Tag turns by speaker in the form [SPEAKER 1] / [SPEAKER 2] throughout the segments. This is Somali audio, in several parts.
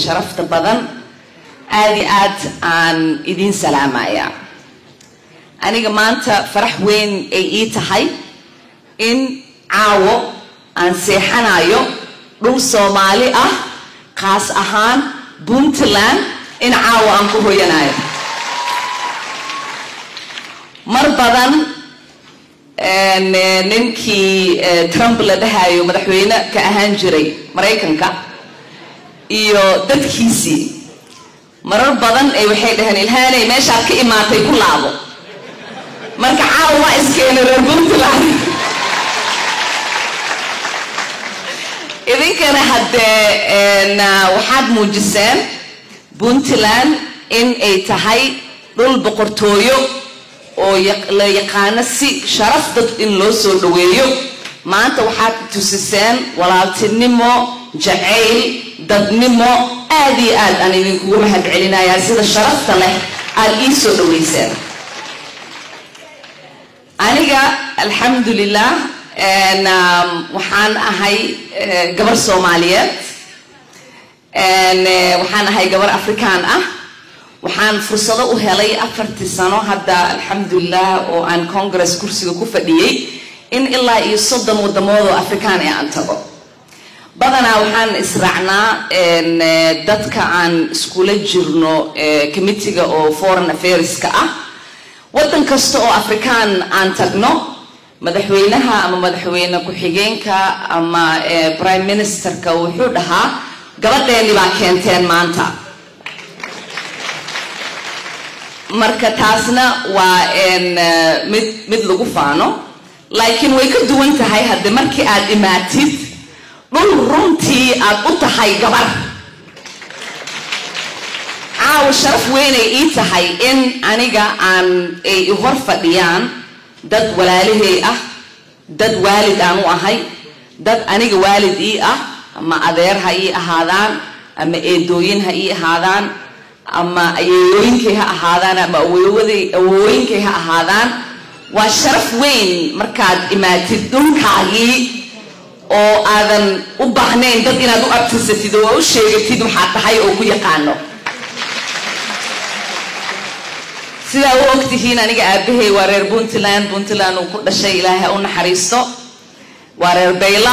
[SPEAKER 1] sharafta badan aada iyo aad aan idiin salaamaya aniga maanta farax weyn ay ii tahay in caawo aan seexanayo dhul soomaali ah kaas ahaan puntland in caawo aan ku hoyanayo mar badan ninkii trump la dhahayo madaxweyne ka ahaan jiray maraykanka iyo dadkiisii marar badan ay waxay dhaheen ilhaanay meeshaad ka imaatay ku laabo marka caawa waa iskeenay reer puntland idinkana haddee waxaad muujiseen puntland in ay tahay dhul boqortooyo oo la yaqaano si sharaf dad in loo soo dhaweeyo maanta waxaad tusiseen walaaltinimo jacayl dadnimo aada iyo aad aan idinkugu mahad celinayaa sida sharafta leh aad ii soo dhaweyseen aniga alxamdulilah waxaan ahay gabar soomaaliyeed waxaan ahay gabar afrikaan ah waxaan fursado u helay afartii sano hadda alxamdulilah oo aan congress kursiga ku fadhiyey in ilaa iyo soddon wadamood oo afrikaan ee aan tago badanaa waxaan israacnaa dadka aan iskula jirno committiga oo foreign affairska ah waddan kasta oo afrikaan aan tagno madaxweynaha ama madaxweyne ku-xigeenka ama prime ministerka wuxuu dhahaa gabadheeni baa keenteen maanta marka taasna waa mid mid lagu faano laakiin way ka duwan tahay hadde markii aad imaatid dhul runtii aad u tahay gabar caawa sharaf weynay ii tahay in aniga aan ay i hor fadhiyaan dad walaalahey ah dad waalid aan u ahay dad aniga waalid ii ah ama adeer ha ii ahaadaan ama eedooyin ha ii ahaadaan ama ayeeyooyinkay ha ahaadaan ama awooyinkay ha ahaadaan waa sharaf weyn markaad imaatid dhulkaagii oo aadan u baahnayn dad inaad u abtirsatid oo u sheegatid waxaad tahay oo ku yaqaano sidaa u ogtihiin aniga aabahay waa reer puntland puntland uu ku dhashay ilaahay u naxariisto waa reer bayla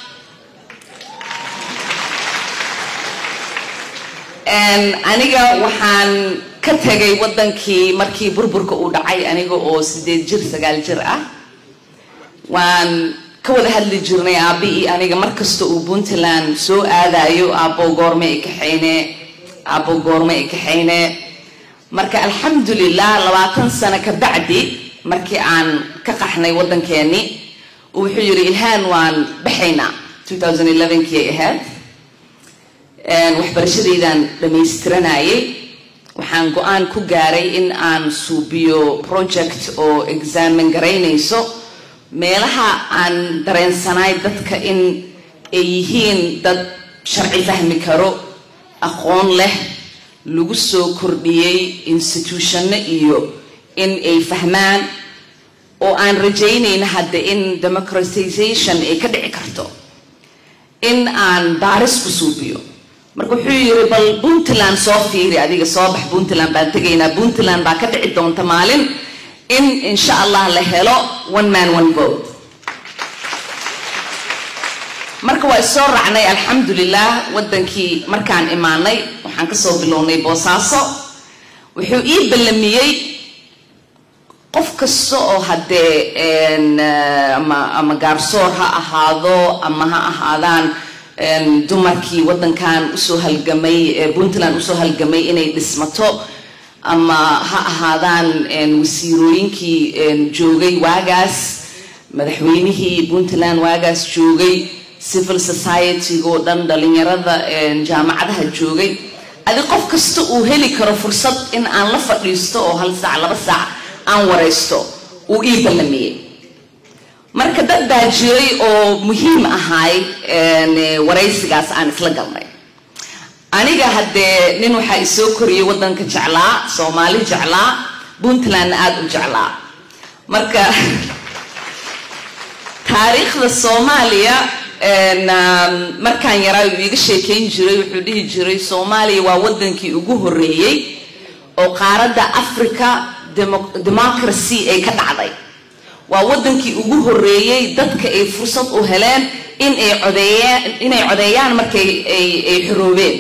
[SPEAKER 1] aniga waxaan ka tegay waddankii markii burburka uu dhacay aniga oo sideed jir sagaal jir ah waan ka wada hadli jirnay aabbi io aniga markasta uu puntland soo aadayo aabbo goorme i kaxayne aabbo goorme i kaxayne marka alxamdulilah labaatan sano ka bacdi markii aan ka qaxnay waddankeeni wuxuu yidhi ilhaan waan baxaynaa kii ay ahayd waxbarashadaydan dhamaystiranayay waxaan go-aan ku gaaray in aan suubiyo project oo examin garaynayso meelaha aan dareensanaay dadka in ay yihiin dad sharci fahmi karo aqoon leh lagu soo kordhiyey institutionno iyo in ay fahmaan oo aan rajaynayna hadda in democratization ay ka dhici karto in aan baaris ku suubiyo marka wuxuu yiri bal puntland soo fiiri adiga soo bax puntland baan tegaynaa puntland baa ka dhici doonta maalin in insha allah la helo one man one vote marka waa isoo raacnay alxamdulilah waddankii markaan imaanay waxaan kasoo bilownay boosaaso wuxuu ii ballamiyey qof kasta oo haddee ama gaarsoor ha ahaado ama ha ahaadaan dumarkii waddankan usoo halgamay puntland usoo halgamay inay dhismato ama ha ahaadaan wasiirooyinkii joogay waagaas madaxweynihii puntland waagaas joogay civil society-go dhan dhalinyarada jaamacadaha joogay adi qof kasta uu heli karo fursad in aan la fadhiisto oo hal saac laba saac aan waraysto uu ii ballamiyey marka dad baa jiray oo muhiim ahaay waraysigaas aan isla galnay aniga haddee nin waxaa isoo koriyay waddanka jeclaa soomaali jeclaa puntlandna aada u jeclaa marka taariikhda soomaaliya markaan yaraa uu iga sheekayn jiray wuxuu dhihi jiray soomaaliya waa wadankii ugu horeeyey oo qaaradda africa democracy ay ka dhacday waa wadankii ugu horeeyey dadka ay fursad u heleen inay codeeyaan inay codeeyaan markay ay xoroobeen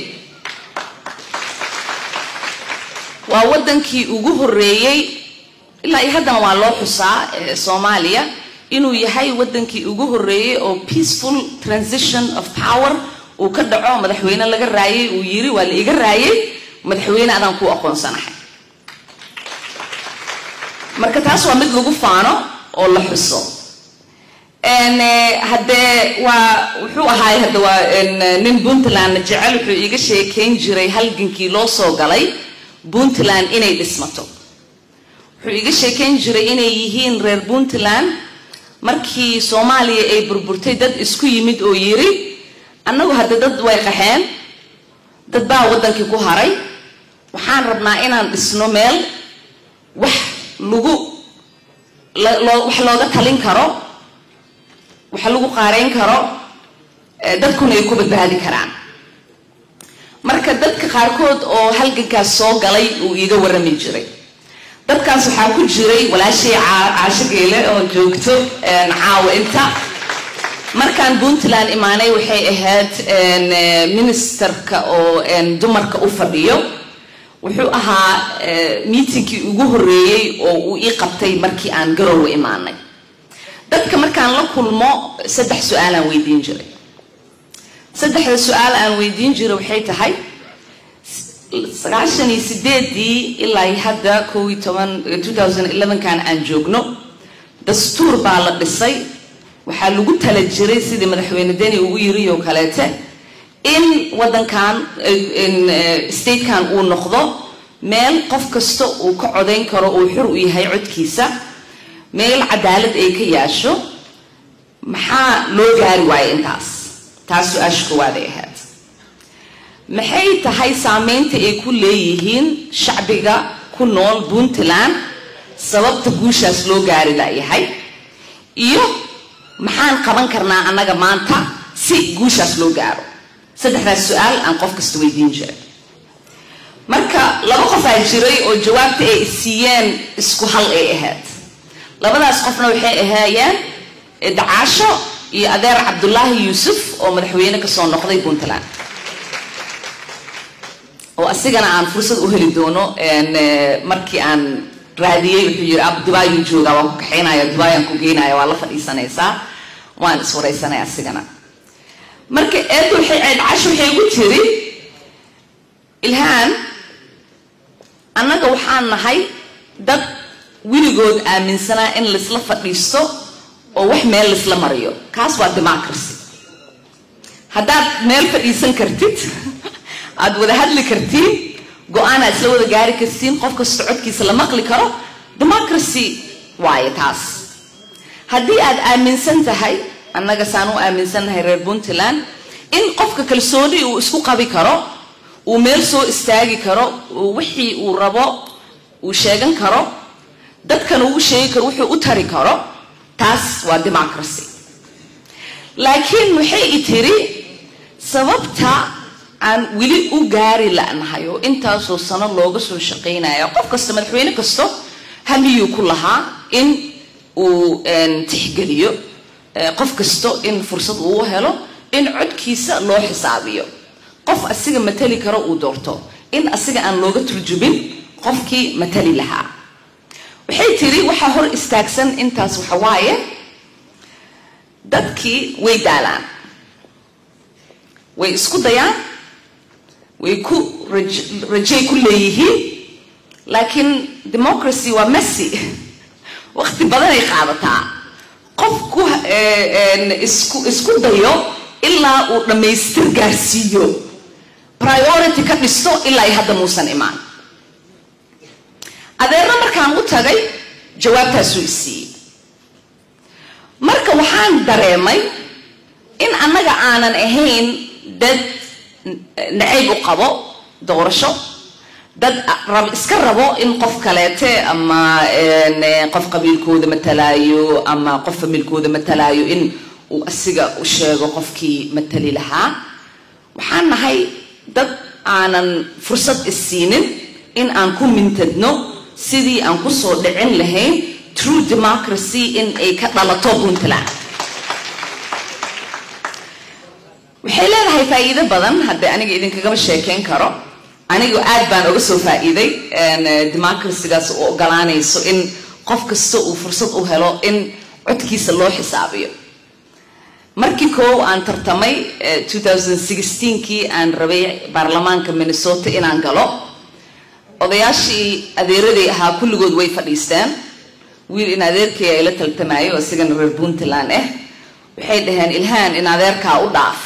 [SPEAKER 1] waa wadankii ugu horeeyey ilaa iyo haddana waa loo xusaa soomaaliya inuu yahay wadankii ugu horeeyey oo peaceful transition of power uu ka dhaco madaxweyne laga raayay uu yiri waa la iga raayay madaxweyne adaan ku aqoonsanahay marka taas waa mid lagu faano oo la xuso haddee waa wuxuu ahaay hadda waa nin puntland jecel wuxuu iga sheekayn jiray halgankii loo soo galay puntland inay dhismato wuxuu iga sheekayn jiray inay yihiin reer puntland markii soomaaliya ay burburtay dad isku yimid oo yiri annagu hadda dad way qaxeen dad baa waddankii ku haray waxaan rabnaa inaan dhisno meel wax lagu wax looga talin karo wax lagu qaarayn karo dadkuna ay ku badbaadi karaan marka dadka qaarkood oo halgankaas soo galay uu iiga warrami jiray dadkaas waxaa ku jiray walaashay caasho geele oo joogto caawa inta markaan puntland imaanay waxay ahayd ministerka oo dumarka u fadhiyo wuxuu ahaa miitinkii ugu horeeyey oo uu ii qabtay markii aan garowe imaanay dadka markaan la kulmo saddex su-aalaan weydiin jiray saddexda su-aal aan weydiin jiray waxay tahay sagaashan iyo sideedii ilaa hadda kow iyo toban two thousand elevenkan aan joogno dastuur baa la dhisay waxaa lagu tala jiray sidii madaxweyne deni ugu yiri oo kaleete in wadankan statekan uu noqdo meel qof kasta uu ka codayn karo uu xur u yahay codkiisa meel cadaalad ay ka yaasho maxaa loo gaari waayo intaas taas su-aasha koowaad ay ahayd maxay tahay saameynta ay ku leeyihiin shacbiga ku nool puntland sababta guushaas loo gaari layahay iyo maxaan qaban karnaa annaga maanta si guushaas loo gaaro saddexdaas su-aal aan qof kasta weydiin jiray marka laba qof aa jiray oo jawaabta ay siiyeen isku hal ay ahayd labadaas qofna waxay ahaayeen dacaasho iyo adeer cabdulaahi yuusuf oo madaxweyne kasoo noqday puntland oo asigana aan fursad u heli doono markii aan raadiyey wuxuu yiri ab dubaayuu joogaa waan ku kaxaynaya dubaayaan ku geynaya waa la fadhiisanaysaa waan iswaraysanaya asigana marka eedda waxay casho waxay ugu tiri ilhaan annaga waxaan nahay dad weligood aaminsanaa in laisla fadhiisto oo wax meel laisla mariyo kaas waa democracy haddaad meel fadhiisan kartid aada wada hadli kartiin go-aan aad isla wada gaari kartiin qof kasta codkiisa la maqli karo democracy waaye taas haddii aad aaminsan tahay annaga saan u aaminsannahay reer puntland in qofka kalsooni uu isku qabi karo uu meel soo istaagi karo wixii uu rabo uu sheegan karo dadkana uu sheegi karo wuxuu u tari karo taas waa democracy laakiin waxay i tiri sababta aan weli u gaari la'nahay oo intaasoo sano looga soo shaqaynaya qof kasta madaxweyne kasto hamiyuu ku lahaa in uu tixgeliyo qof kasto in fursad uu helo in codkiisa loo xisaabiyo qof asiga matali karo uu doorto in asiga aan looga turjumin qofkii matali lahaa waxay tiri waxaa hor istaagsan intaas waxa waaye dadkii way daalaan way isku dayaan way ku rajay ku leeyihiin laakiin democracy waa messy waqti badanay qaadataa qof ku isku isku dayo ilaa uu dhammaystir gaarsiiyo priority ka dhisto ilaa ay hadda muusan imaan adeerna markaan u tagay jawaabtaasuu isiiyey marka waxaan dareemay in annaga aanan ahayn dad nacayb u qabo doorasho dad rab iska rabo in qof kaleete ama qof qabiilkooda matalaayo ama qof familkooda matalaayo in uu asiga u sheego qofkii matali lahaa waxaan nahay dad aanan fursad isiinin in aan ku mintadno sidii aan kusoo dhicin lahayn true democracy in ay ka dhalato puntland waxay leedahay faa'iido badan haddii aniga idinkagama sheekayn karo anigu aad baan uga soo faa'iiday democracygaas u ogolaanayso in qof kasta uu fursad u helo in codkiisa loo xisaabiyo markii koow aan tartamay kii aan rabay baarlamaanka minnesota inaan galo odayaashii adeeraday ahaa kulligood way fadhiisteen wiil in adeerkay ay la taltamayo oo isigana reer puntland ah waxay dhaheen ilhaan in adeerkaa u dhaaf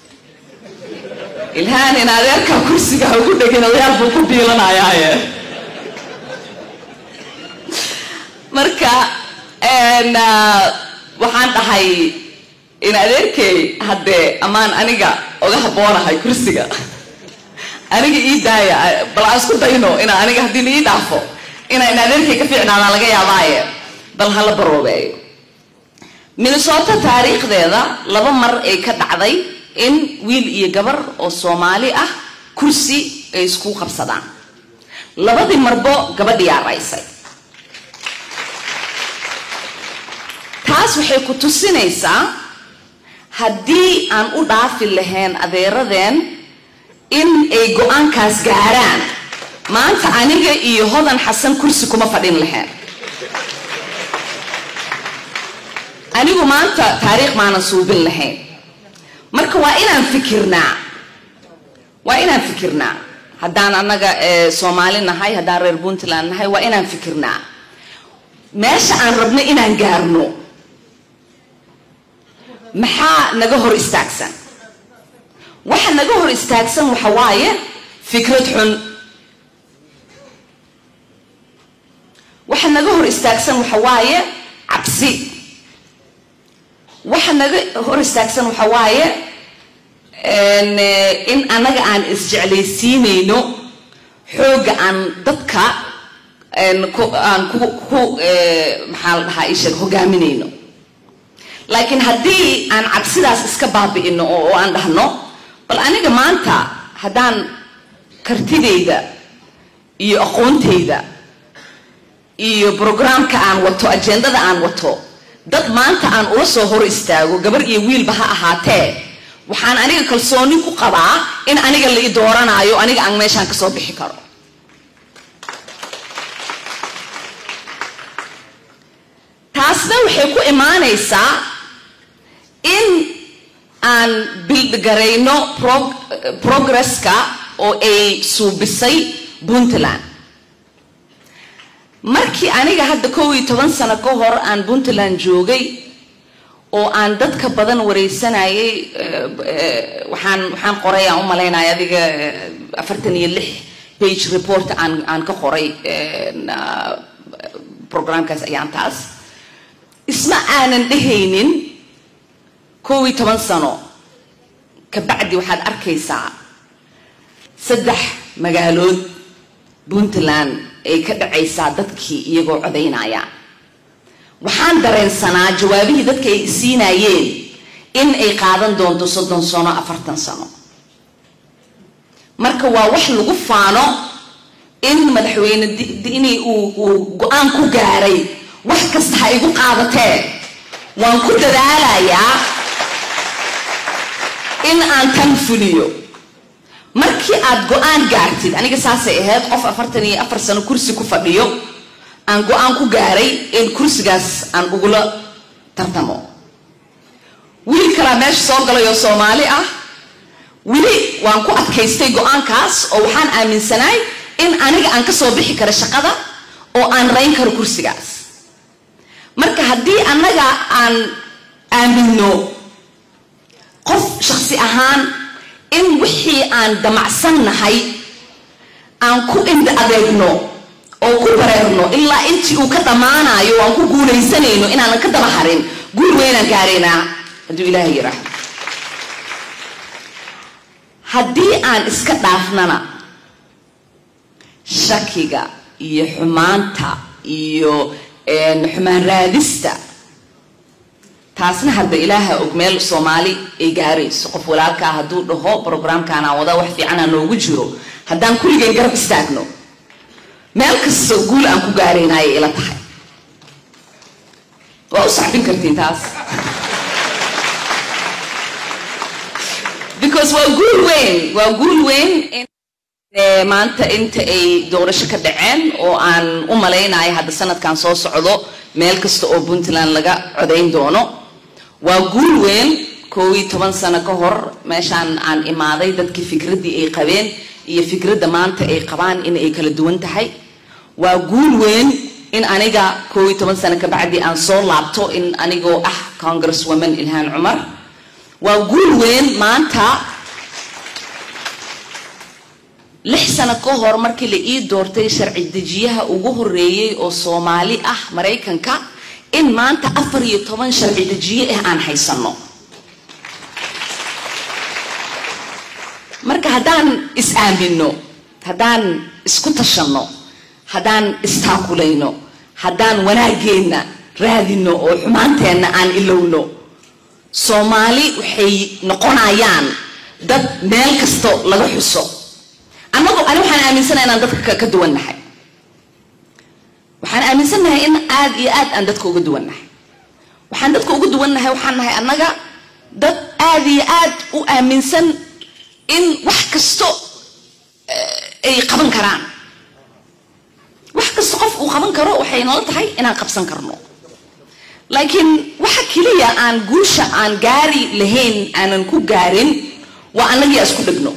[SPEAKER 1] ilhaan in adeerkaa kursigaa ugu dhegin odayaal buu ku biilanayaaye marka waxaan dhahay in adeerkay haddee ammaan aniga oga haboonahay kursiga aniga ii daaya bal aan isku dayno ina aniga haddii la ii dhaafo ina in adeerkay ka fiicnaadaan laga yaabaaye bal hala baroobeeyo minnesota taariikhdeeda laba mar ay ka dhacday in wiil iyo gabar oo soomaali ah kursi ay isku qabsadaan labadii marbo gabadhiyaa raysay taas waxay ku tusinaysaa haddii aan u dhaafi lahayn adeeradeen in ay go-aankaas gaaraan maanta aniga iyo hodan xasan kursi kuma fadhin lahayn anigu maanta taariikh maanan suubin lahayn marka waa inaan fikirnaa waa inaan fikirnaa haddaan annaga soomaali nahay haddaan reer puntland nahay waa inaan fikirnaa meesha aan rabno inaan gaarno maxaa naga hor istaagsan waxa naga hor istaagsan waxa waaye fikrad xun waxa naga hor istaagsan waxa waaye cabsi waxa naga hor istaagsan waxa waaye in annaga aan isjeclaysiinayno xoogga aan dadka aan ku maxaa la dhahaa isheeg hogaaminayno laakiin haddii aan cabsidaas iska baabi'ino oo aan dhahno bal aniga maanta haddaan kartidayda iyo aqoontayda iyo brograamka aan wato ajendada aan wato dad maanta aan ula soo hor istaago gabar iyo wiilba ha ahaatee waxaan aniga kalsooni ku qabaa in aniga la i dooranaayo aniga aan meeshaan ka soo bixi karo taasna waxay ku imaanaysaa in aan bildgarayno progresska oo ay suubisay puntland markii aniga hadda kow iyo toban sano ka hor aan puntland joogay oo aan dadka badan wareysanayay waxaan waxaan qoray aan u malaynaya adiga afartan iyo lix page report aan aan ka qoray programkaas ayaan taas isma aanan dhehaynin kow iyo toban sano kabacdi waxaad arkaysaa saddex magaalood puntland ay ka dhacaysaa dadkii iyagoo codaynaya waxaan dareensanaa jawaabihii dadka ay siinayeen in ay qaadan doonto soddon sano afartan sano marka waa wax lagu faano in madaxweyne dini uu go-aan ku gaaray wax kasta ha igu qaadatee waan ku dadaalayaa in aan tan fuliyo markii aad go-aan gaartid aniga saasay ahayd qof afartan iyo afar sano kursi ku fadhiyo aan go-aan ku gaaray in kursigaas aan ugula tartamo wiil kalaa meesha soo galay oo soomaali ah weli waan ku adkaystay go-aankaas oo waxaan aaminsanaay in aniga aan ka soo bixi karo shaqada oo aan rayn karo kursigaas marka haddii annaga aan aaminno qof shaksi ahaan in wixii aan damacsan nahay aan ku indha adeegno oo ku bareerno ilaa intii uu ka dhammaanayo aan ku guulaysanayno inaanan ka daba harin guul weynaan gaaraynaa hadduu ilaahay yiraahdo haddii aan iska dhaafnana shakiga iyo xumaanta iyo xumaan raadista taasna hadda ilaaha og meel soomaali ay gaarayso qof walaalkaa hadduu dhaho brograamkaanaa wada wax fiicana noogu jiro haddaan kulligeen garab istaagno meel kasta guul aan ku gaaraynayay ila tahay waa u saxbin kartiin taas because waa guul weyn waa guul weyn maanta inta ay doorasho ka dhaceen oo aan u malaynayo hadda sanadkan soo socdo meel kasta oo puntland laga codayn doono waa guul weyn koob iyo toban sano ka hor meeshaan aan imaaday dadkii fikraddii ay qabeen iyo fikradda maanta ay qabaan in ay kala duwan tahay waa guul weyn in aniga koob iyo toban sano kabacdi aan soo laabto in anigoo ah congress woman ilhaan cumar waa guul weyn maanta lix sano ka hor markii la ii doortay sharci dejiyaha ugu horeeyey oo soomaali ah maraykanka in maanta afar iyo toban sharci dejiye ah aan haysano marka haddaan is aamino haddaan isku tashanno haddaan istaakulayno haddaan wanaageenna raadino oo xumaanteenna aan ilowno soomaali waxay noqonayaan dad meel kasto laga xuso annagu ani waxaan aaminsanahay inaan dadka ka duwannahay waxaan aaminsannahay in aada iyo aad aan dadka uga duwannahay waxaan dadka uga duwannahay waxaan nahay annaga dad aada iyo aad u aaminsan in wax kasto ay qaban karaan wax kasta qof uu qaban karo waxay nala tahay inaan qabsan karno laakiin waxa keliya aan guusha aan gaari lahayn aanan ku gaarin waa annagii isku dhegno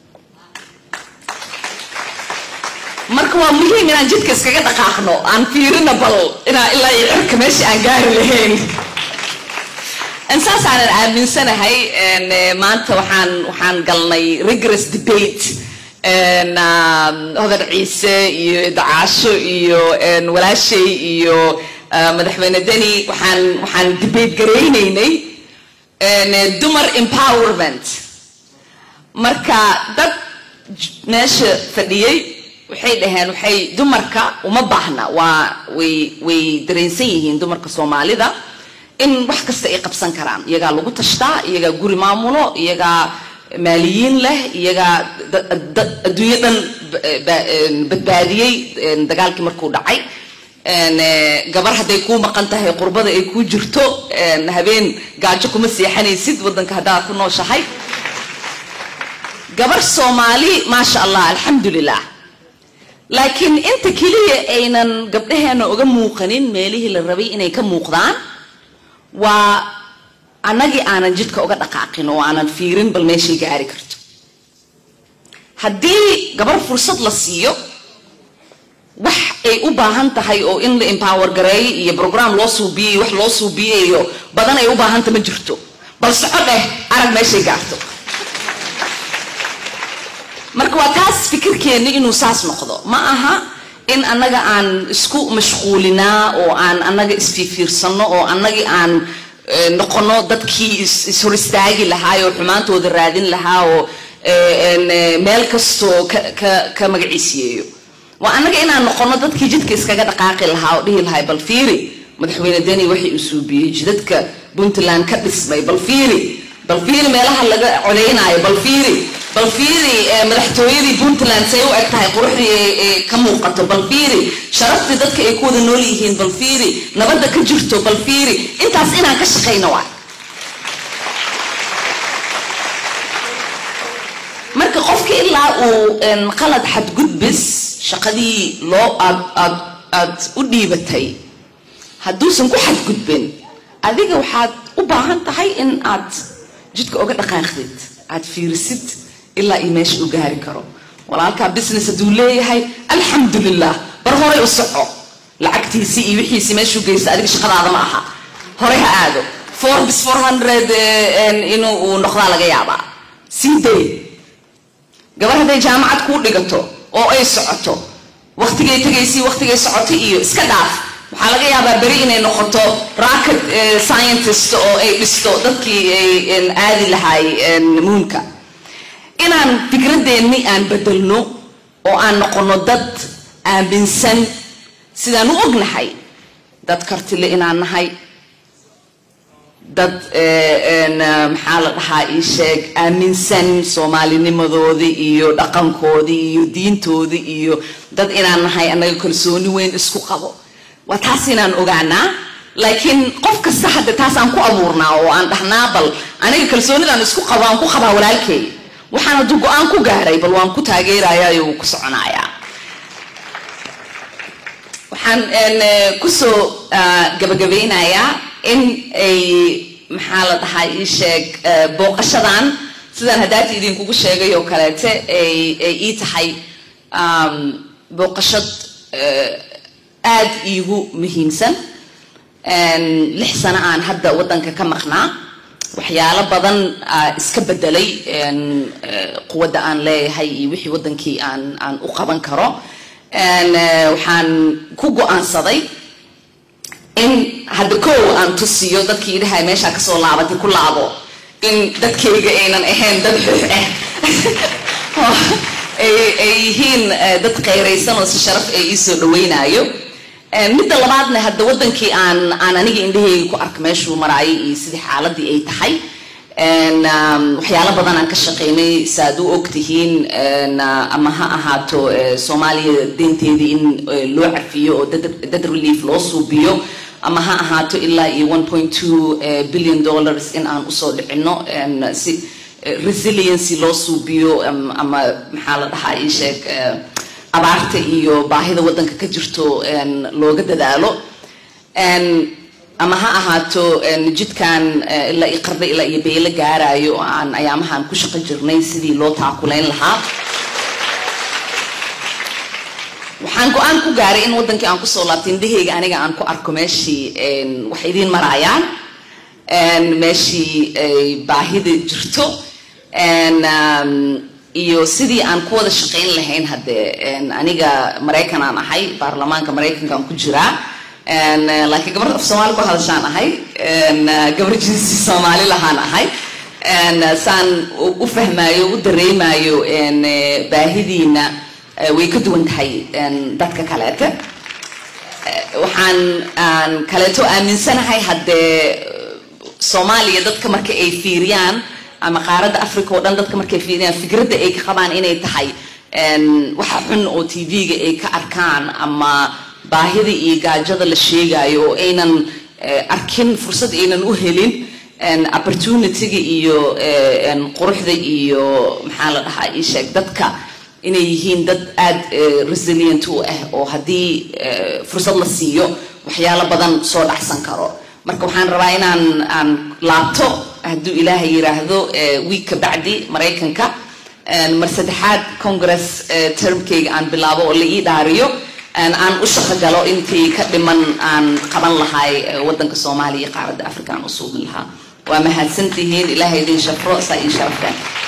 [SPEAKER 1] marka waa muhiim inaan jidka iskaga dhaqaaqno aan fiirina bal inaa ilaa iyo cirka meesha aan gaari lahayn saasaanan aaminsanahay maanta waxaan waxaan galnay rigorous debate hodar ciise iyo dacaasho iyo walaashay iyo madaxweyne deni waxaan waxaan debate garaynaynay dumar empowerment marka dad meesha fadhiyey waxay dhaheen waxay dumarka uma baahna waa way way dareensan yihiin dumarka soomaalida in wax kasta ay qabsan karaan iyagaa lagu tashtaa iyagaa guri maamulo iyagaa maaliyiin leh iyagaa adduunyo dhan badbaadiyey dagaalkii markuu dhacay gabar hadday kuu maqan tahay qurbada ay kuu jirto habeen gaajo kuma seexanaysid waddanka haddaad ku nooshahay gabar soomaali maasha allah alxamdulilah laakiin inta keliya aynan gabdhaheena uga muuqanin meelihii la rabay inay ka muuqdaan waa annagii aanan jidka uga dhaqaaqin oo aanan fiirin bal meeshay gaari karto haddii gabar fursad la siiyo wax ay u baahan tahay oo in la empower gareeyo iyo brogram loo suubiyey wax loo suubiyeyo badan ay u baahanta ma jirto bal soco dheh arag meeshay gaarto marka waa taas fikirkeenni inuu saas noqdo ma aha in annaga aan isku mashquulinaa oo aan annaga isfiifiirsano oo annagii aan noqono dadkii ishor istaagi lahaa oo xumaantooda raadin lahaa oo meel kastoo ka magaciisiyeeyo waa annaga inaan noqono dadkii jidka iskaga dhaqaaqi lahaa oo dhihi lahay bal fiiri madaxweyne deni waxay u suubiyey jidadka puntland ka dhismay bal fiiri bal fiiri meelaha laga codaynaayo bal fiiri bal fiiri madaxtooyadii puntland say u eg tahay quruxdii ay ka muuqato bal fiiri sharaftii dadka ay ku wada nool yihiin bal fiiri nabadda ka jirto bal fiiri intaas inaan ka shaqayno waay marka qofka ilaa uu qalad xadgudbis shaqadii loo aad aad aad u dhiibatay hadduusan ku xadgudbin adiga waxaad u baahan tahay in aad jidka oga dhaqaaqdid aad fiirisid ilaa iyo meesha uu gaari karo walaalkaa business hadduu leeyahay alxamdulilah bar horay u soco lacagtiisii iyo wixiisii meeshuu geysta adiga shaqadaada ma aha horay ha aado forbis four hundred inuu uu noqdaa laga yaabaa sii day gabar hadday jaamacad kuu dhigato oo ay socoto waktigay tegaysii waktigay socotay iyo iska dhaaf waxaa laga yaabaa beri inay noqoto rocket scientist oo ay dhisto dadkii ay aadi lahaay muunka inaan fikradeenni aan bedelno oo aan noqono dad aaminsan sidaan u ognahay dad kartile inaan nahay dad maxaa la dhahaa ii sheeg aaminsan soomaalinimadoodii iyo dhaqankoodii iyo diintoodii iyo dad inaan nahay annaga kalsooni weyn isku qabo waa taas inaan ogaanaa laakiin qof kasta hadde taas aan ku abuurnaa oo aan dhahnaa bal aniga kalsoonidaan isku qabo aan ku qabaa walaalkay waxaan hadduu go-aan ku gaaray bal waan ku taageerayaa wuu ku soconayaa waxaan kusoo gabagabeynayaa in ay maxaa la dhahaa ii sheeg booqashadan sidaan haddaati idinkugu sheegay oo kaleete ay ay ii tahay booqashad aad iigu muhiimsan lix sano aan hadda waddanka ka maqnaa waxyaalo badan iska bedelay quwadda aan leeyahay iyo wixii waddankii aan aan u qaban karo waxaan ku go-aansaday in hadda kow aan tusiyo dadkii idhahay meeshaa kasoo laabatay ku laabo in dadkayga aynan ahayn dad xux ah ay yihiin dad qayraysan oo si sharaf ay iisoo dhaweynaayo midda labaadna hadda waddankii aan aan aniga indhaheyga ku arka meeshuu maraayay iyo sidii xaaladii ay tahay waxyaalo badan aan ka shaqaynay saaad u ogtihiin ama ha ahaato soomaaliya deynteedii in loo cafiyo oo dad relief loo suubiyo ama ha ahaato ilaa iyo one point two billion dollars in aan usoo dhicino si resiliency loo suubiyo ama maxaa la dhahaa ii sheeg abaarta iyo baahida waddanka ka jirto looga dadaalo ama ha ahaato jidkan ilaa iyo qarda ilaa iyo beelo gaarayo oo aan ayaamahaan ku shaqo jirnay sidii loo taakulayn lahaa waxaan go-aan ku gaaray in waddankii aan kusoo laabtay indhaheyga aniga aan ku arko meeshii wax idiin maraayaan meeshii baahida jirto iyo sidii aan ku wada shaqayn lahayn haddee aniga maraykan aan ahay baarlamaanka maraykankaan ku jiraa laakiin gabar af soomaali ku hadashaan ahay gabar jinsi soomaali lahaan ahay saan u fahmaayo u dareemayo baahidiina way ka duwan tahay dadka kaleete waxaan aan kaleeto aaminsanahay haddee soomaaliya dadka marka ay fiiriyaan ama qaaradda africa oo dhan dadka markay fiiriyaan fikradda ay ka qabaan inay tahay waxa xun oo t v-ga ay ka arkaan ama baahida iyo gaajada la sheegayo oo aynan arkin fursad aynan u helin opportunityga iyo quruxda iyo maxaa la dhahaa ii sheeg dadka inay yihiin dad aad resilient u ah oo haddii fursad la siiyo waxyaalo badan soo dhacsan karo marka waxaan rabaa inaan aan laabto hadduu ilaahay yiraahdo wiig ka bacdi maraykanka mar saddexaad congress termkayga aan bilaabo oo la ii dhaariyo aan u shaqo galo intii ka dhiman aan qaban lahay waddanka soomaaliya iyo qaaradda africa aan u suubin lahaa waa mahadsantihiin ilaahay idin shafro saa ii sharafteen